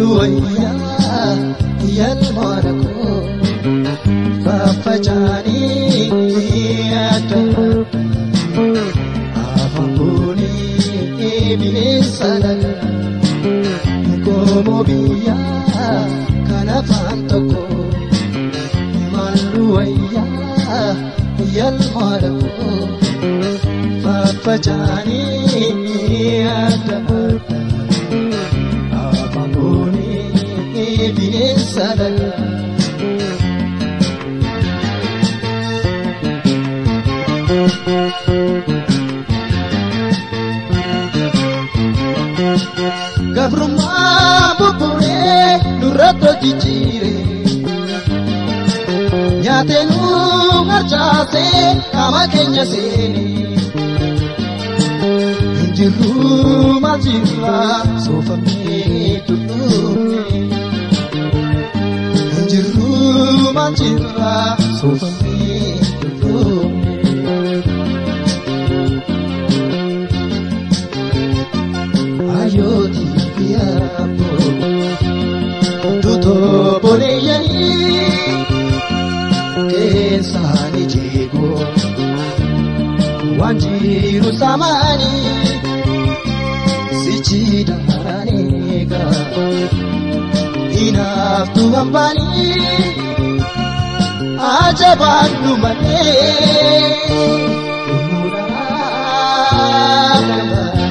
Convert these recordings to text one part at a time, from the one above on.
wayyaa yalmoora koo faffacaanii adda afaan boonii bineensa lagaa goomoo biyyaa kan afaan tokko maallu wayyaa yalmoora koo faffacaanii adda afaan boonii bineensa lagaa. Gabrummaa buburee nurratti jijjiire nyaatee nu harcaasee qaama keenya seene hinjirru maalchirra soofamee tuttuumne hinjirru maalchirra soofamee tuttuumne. Ayooti yaabbo tutoo boleeyyanii keessaani jeegoo waan jiru samaanii sichiidhaan eegaa hinaaftu hambaanii ajabaan dhumatee dhumuudhaan barbaade.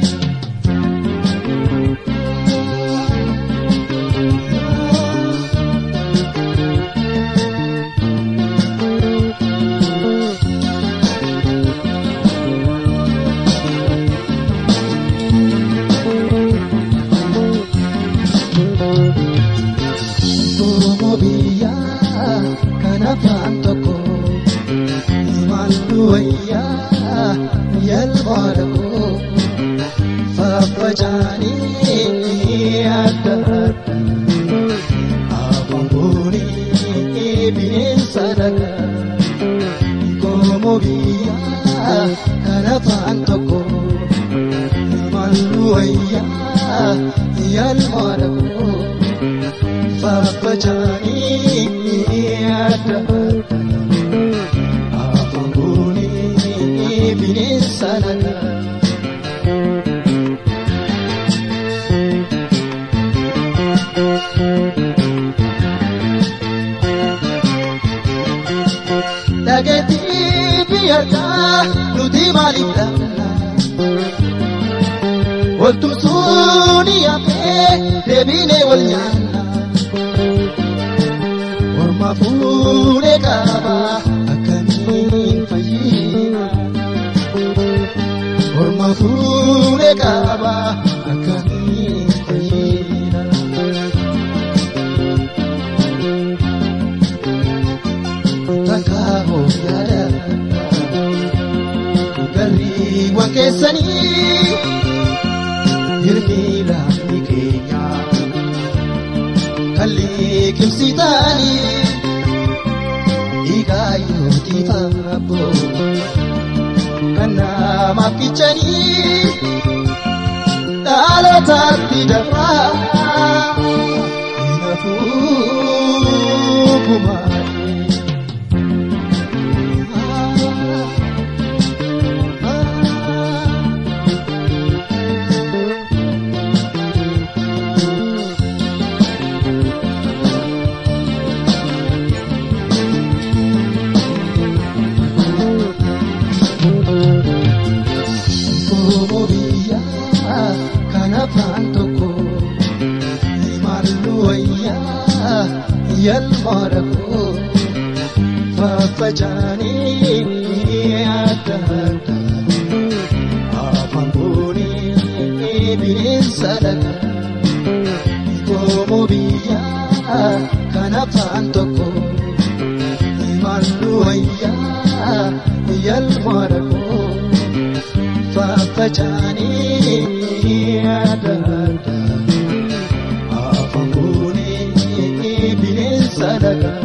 Goomoo biyyaa kan afaan tokko maaltu wayyaa yalmoora koo faffacaanii adda adda afaan boonii bineensa dhagaa goomoo biyyaa kan afaan tokko maaltu wayyaa yalmoora koo. Faffacaanii adda afaan boonii bineensa lagaa. Dhageettii biyyaarraa nuti maaliif dhabna? Waltumsuun yaafee deebinee wal nyaanna. Orma fuudhee qaba akkamiin fayyina. Orma fuudhee qaba akkamiin fayyina. Takka of yaada garriiwwan keessanii hirni laafni keenya. kalli kimsitaanii dhiigaa yootii faaboo kan namaaf kichanii dhaalotaatti dafaa hinafuu gumaanii. Goomoo biyyaa kan afaan tokko maallu wayyaa yalmoora koo faffacaanii adda adda afaan boonii bineensa dhagaa. Goomoo biyyaa kan afaan tokko maallu wayyaa yalmoora koo. Faffacaanii adda adda afaan boonii bineensa dhagaa.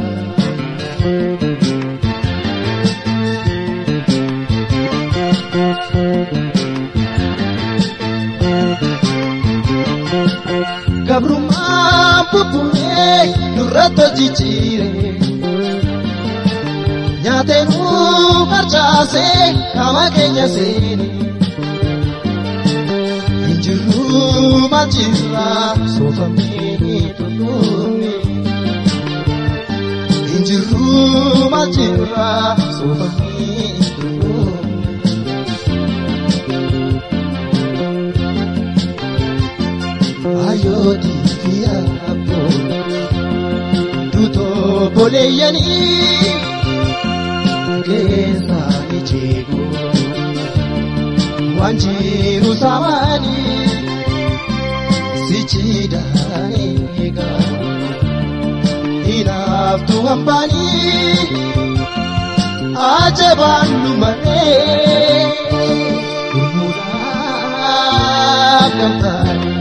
gabrummaa bubbullee nurratti hojjichiire. Nyaatee nu harcaasee qaama keenya seene. Injiruu maalchirraa soofamee tolfame. Injiruu maalchirraa soofamee tolfame. Ayooti fi abboo duutoo boleeyyanii keessaa ni jeeku waan jiru saamanii sichiidhaan eegaa hinaaftuu hambaanii ajabaan lumaree gurmuudhaaf gamtaanii.